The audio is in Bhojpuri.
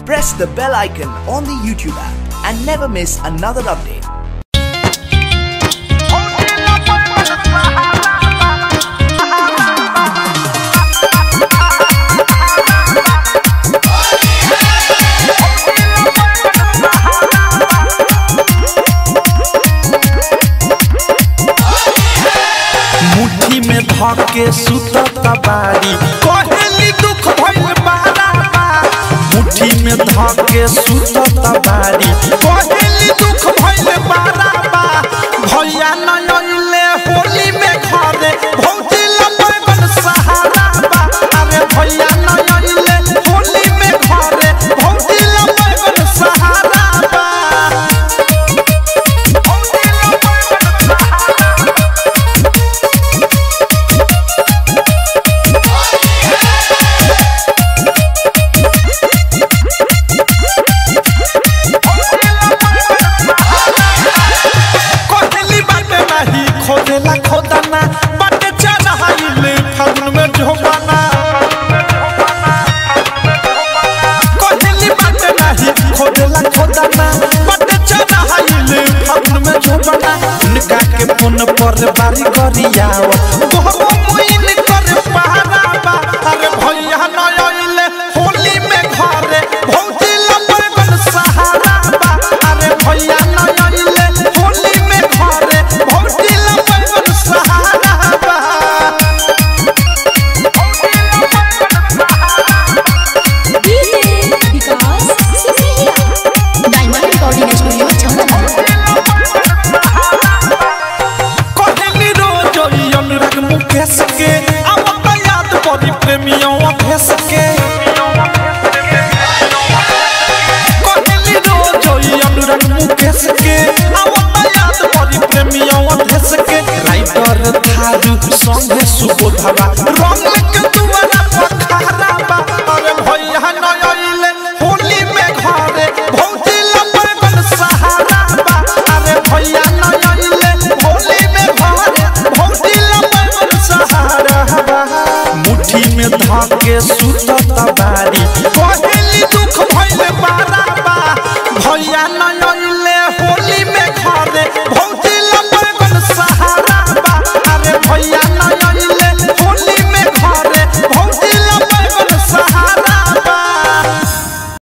press the bell icon on the YouTube app and never miss another update. मुट्ठी में धके सुतता बारी कहेली दुख भइल बारा बा मुट्ठी में धके सुतता बारी कहेली दुख भइल बारा बा भैया न अइले होली में घरे भौजी लपन सहारा बा अरे भैया न अइले होली में घरे भौजी लपन सहारा बा भौजी लपन सहारा कोहली बाटे नाही खोदेला खोदाना बाटे चढ़ाइले फागुन में झोपाना कोहली बाटे नाही खोदेला खोदाना बाटे चढ़ाइले फागुन में झोपाना उनका के फोन पर बारी करियाव गोहो मुइन कर पहारा बा अरे भैया न आइले होली में घरे भौजी लपन सहारा बा अरे भैया न आइले होली में घरे भौजी लपन सहारा बा DJ Vikas Sisiya diamond recording studio Chhawani कहली रोज ई अनुराग मुकेश के अब त याद पड़ी प्रेमियों अभेस के कहली रोज ई अनुराग मुकेश के अब त याद पड़ी प्रेमियों अभेस के राइटर थारू संगे सुबोधवा रंग के दुआर